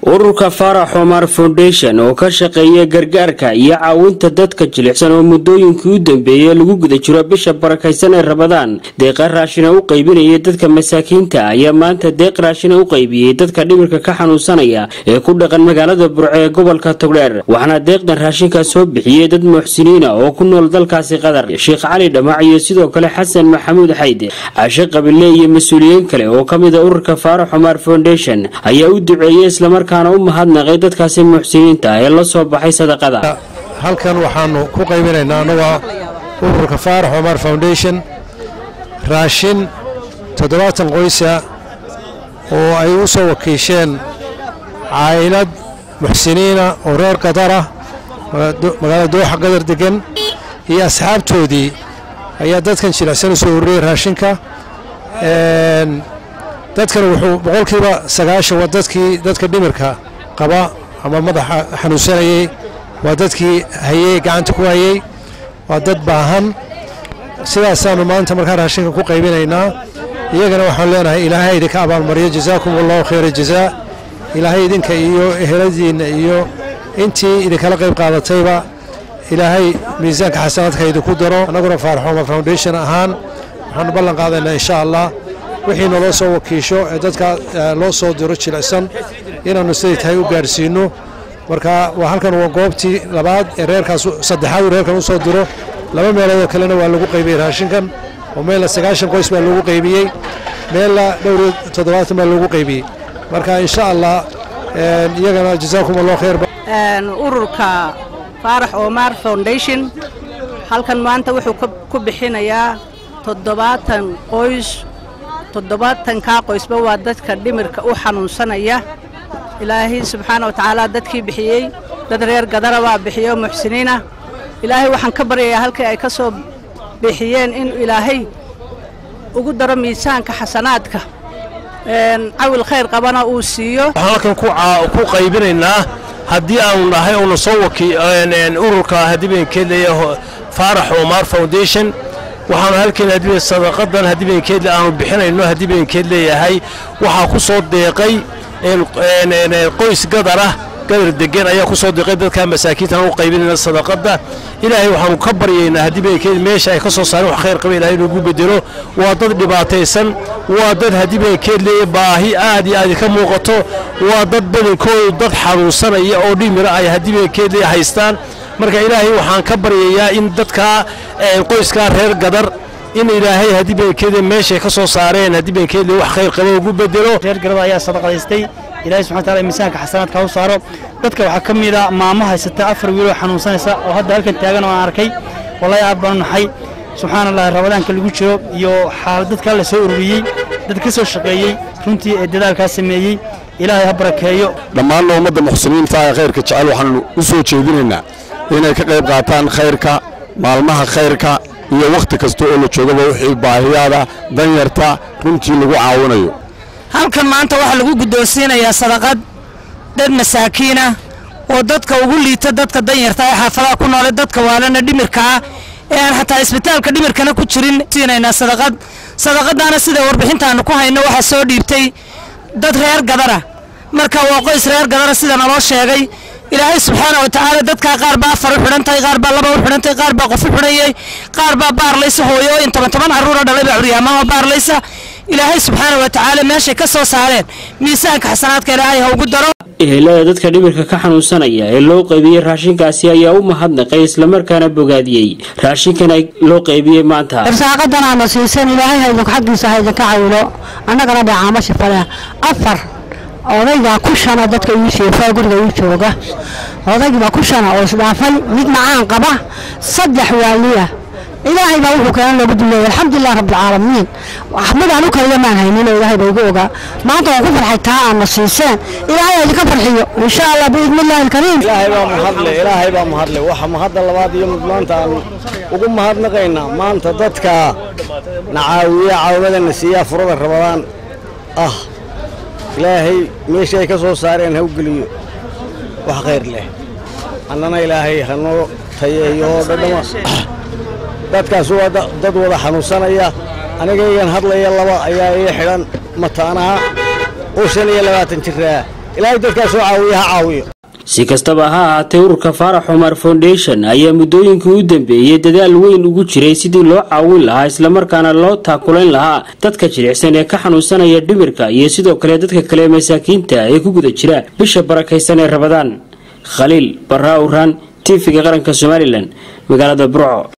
ururka faarax omar foundation oo ka shaqeeya gargaarka iyo caawinta dadka jilicsan oo muddooyinkii u dambeeyey lagu guda jiro bisha barakaysan ee rabadaan deeqa raashina u qaybinaya dadka masaakiinta ayaa maanta deeq raashina u qaybiyey dadka dhimirka ka xanuunsanaya ee ku dhaqan magaalada burco ee gobolka togdheer waxaana deeqdan raashinkaa soo bixiyey dad muxsiniina oo ku nool dalkaasi qatar sheekh cali dhamac iyo sidoo kale xasan maxamuud xayde cashe qabile iyo mas-uuliyiin kale oo ka mida ururka faarax omar foundation ayaa u duceeyey islamarkaana u mahadnaqay dadkaasi muxsiniinta ee la soo baxay sadaqada halkan waxaanu ku qaybinaynaa annaga ururka faarax omar foundation raashin toddobaatan qoysa oo ay u soo wakiisheen caa'ilad muxsiniina oo reer qatar ah magaalada dooxa qadar degan iyo asxaabtoodii ayaa dadkan jilicsan u soo ururiyey raashinka dadkan wuxuu boqolkiiba sagaashan waa dadkii dadka dhimirka qaba ama madaxa xanuunsanayey waa dadkii hayey gacanta ku hayey waa dad baahan sidaasaanu maanta markaa raashinka ku qaybinaynaa iyagana waxaan leenahay ilaahay idinka abaalmariyo jazaakum allahu khayra jazaa ilaahay idinka iyo eheladiinna iyo intii idinkala qayb qaadatayba ilaahay miisaanka xasanaadka idinku daro annaguna faaraxooma foundation ahaan waxaanu ballan qaadaynaa insha allah wixii naloo soo wakiisho ee dadka loo soo diro jilicsan inaannu siday tahay u gaadhsiinno marka waa halkan waa goobtii labaad ee reerkaas saddexaad uu reerkan u soo diro laba meeloodoo kalena waa lagu qaybiyey raashinkan oo meella sagaashan qoys baa lagu qaybiyey meella dhowr iyo toddobaatan baa lagu qaybiyey marka insha allah iyagana jazaakum allahu khayr ururka faarax omar foundation halkan maanta wuxuu ku bixinayaa toddobaatan qoys toddobaatankaa qoysba waa dadka dhimirka u xanuunsanaya ilaahay subxaana wa tacaala dadkii bixiyey dad reer gadara baa bixiyo muxsiniinah ilaahay waxaan ka baryayaa halkii ay ka soo bixiyeen in ilaahay ugu daro miisaanka xasanaadka cawil khayr qabana uu siiyo waxaan halkan ku qaybinaynaa haddii aanu nahay uuna soo waki ururka hadibenkeedleeya faarax omar foundation waxaanu halkan hadiben sadaqadan hadibenkeedle aanu bixinayno hadibenkeed leeyahay waxaa ku soo deeqay qoys gadar ah gadar degan ayaa ku soo deeqay dadka masaakiintan u qaybinayna sadaqada ilaahay waxaanu ka baryaynaa hadibenkeed meesha ay ka soo saareen wax khayr qaba ilahay inoogu bedelo waa dad dhibaataysan waa dad hadibenkeed leeya baahi aad iyo aad ka muuqato waa dad badankoodu dad xanuunsanaya oo dhimira ay hadibenkeed leeya haystaan marka ilaahay waxaan ka baryayaa in dadkaa qoyskaa reer gadar in ilaahay hadibenkeeda meeshay ka soo saareen hadibenkeedle wax khayr qaba ugu bedelo reer garada ayaa sadaqadaystay ilahay subxana wataala miisaanka xasanaadka u saaro dadka waxaa ka mid a maamo haysata afar wiiloo xanuunsanaysa oo hadda halkan taagan oo aan arkay wallahi aad baanu naxay subxaana allahi rabadaanka lagu jiro iyo dadkaa la soo ururiyey dad ka soo shaqeeyey runtii ee dadaalkaa sameeyey ilaahay ha barakeeyo dhammaanna ummadda muxsiniinta ee khayrka jecel waxaanu u soo jeedinaynaa inay ka qayb qaataan khayrka maalmaha khayrka iyo wakhti kasta oo la joogaba wixii baahiyaada danyarta runtii lagu caawinayo halkan maanta waxaa lagu guddoonsiinayaa sadaqad dad masaakiinah oo dadka ugu liita dadka danyarta ee xaafadaha ku noole dadka waalana dhimirkaa ee aan xataa isbitaalka dhimirkana ku jirin siinaynaa sadaqad sadaqadaana sida warbixintaannu ku hayno waxaa soo dhiibtay dad reer gadara marka waa qoys reer gadara sida naloo sheegay ilaahay subxaana wa tacaala dadkaa qaar baa afar u xidhan tahay qaar baa laba u xidhan tahay qaar baa qof u xidhanyay qaar baa baarlaysa hooyooyin toban toban carruura dhalay baa curyaamaha baarlaysa ilaahay subxaana wa tacaala meeshay ka soo saareen miisaanka xasanaadka ilaahay ha ugu daro ehelada dadka dhimirka ka xanuunsanaya ee loo qaybiyey raashinkaasi ayaa u mahadnaqay islamarkaana bogaadiyey raashinkan loo qaybiyey maanta irsaaqadan aana siisan ilaahay haydinku xaggiisa haydinka cawilo annagana dhacaamo shifaleh afar odaygaa ku shana dadka ii sheefaa guriga ii jooga odaygibaa ku shana oo isdhaafay mid macaan qaba saddex waaliya ilaahay baa wuxuu keenan loogu duleeyay alxamdulilah rabbilcaalamiin midaan u kaliya maan haynin oo ilaahay baa igu ogaa maanta waan ku farxay taa aadna siiseen ilaahay idinka farxiyo insha allah biidni illahi alkariim ilaahay baa mahadle ilaahay baa mahadle waxa mahadda labaad iyo mid maanta aan ugu mahadnaqaynaa maanta dadka nacaawiya caawimadana siiyaa furada rabadaan ah ilaahay meeshii ay ka soo saareen ha u geliyo wax khayr leh annana ilaahay hanoo tayeeyo oo dhadhama dadkaas waa dad wada xanuunsanaya anigaygan hadlaya laba ayaa ii xidhan mataanaha oo shan iyo labaatan jiraa ilaahay dadkaa soo caawiya ha caawiyo si kastaba ha ahaatee ururka faarax cumar foundation ayaa muddooyinkii u dambeeyey dadaal weyn ugu jiray sidii loo caawin lahaa islamarkaana loo taakulayn lahaa dadka jilicsan ee ka xanuunsanaya dhimirka iyo sidoo kale dadka kale masaakiinta ee ku guda jira bisha barakaysan ee rabadaan khaliil barraa uraan tv-ga qaranka somalilan magaalada burco